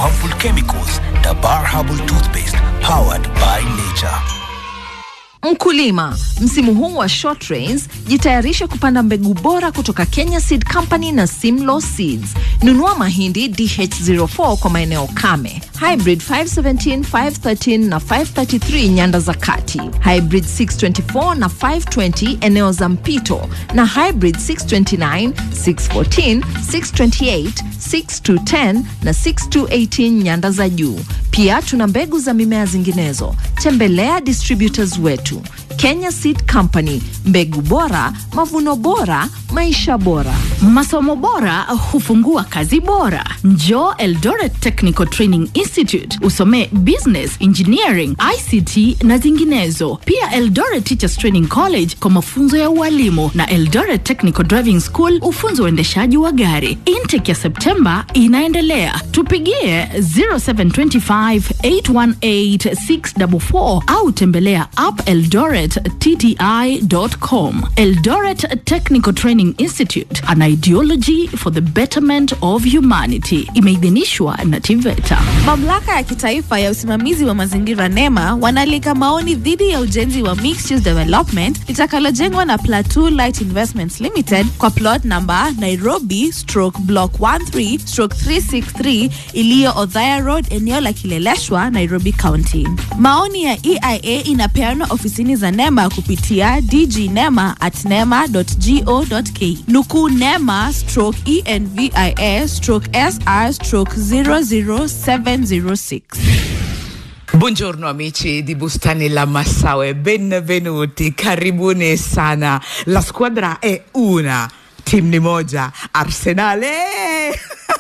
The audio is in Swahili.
harmful chemicals. Dabar Herbal Toothpaste, powered by nature. Mkulima, msimu huu wa short rains, jitayarishe kupanda mbegu bora kutoka Kenya Seed Company na Simlaw Seeds. Nunua mahindi DH04 kwa maeneo kame, hybrid 517, 513 na 533 nyanda za kati, hybrid 624 na 520 eneo za mpito, na hybrid 629, 614, 628, 6210 na 6218 nyanda za juu. Pia tuna mbegu za mimea zinginezo. Tembelea distributors wetu Kenya Seed Company, mbegu bora, mavuno bora, maisha bora. Masomo bora hufungua kazi bora. Njoo Eldoret Technical Training Institute usomee business, engineering, ICT na zinginezo. Pia Eldoret Teachers Training College kwa mafunzo ya ualimu na Eldoret Technical Driving School ufunzo uendeshaji wa gari. Intake ya Septemba inaendelea. Tupigie 0725 818 644 au tembelea appeldorett.tti.com. Eldoret Technical Training Institute, an ideology for the betterment of humanity. Imeidhinishwa na TVETA. Mamlaka ya kitaifa ya usimamizi wa mazingira NEMA wanaalika maoni dhidi ya ujenzi wa mixed use development litakalojengwa na Plateau Light Investments Limited kwa plot number Nairobi stroke block 13 stroke 363 iliyo Othaya Road, eneo la Kileleshwa, Nairobi County. Maoni ya EIA inapeanwa ofisini za NEMA kupitia dgnema at nema.go.ke. Nukuu NEMA stroke envia stroke sr stroke 00706. Buongiorno amici di Bustani La Massaue, benvenuti, karibuni sana. La squadra è una, timu ni moja, Arsenale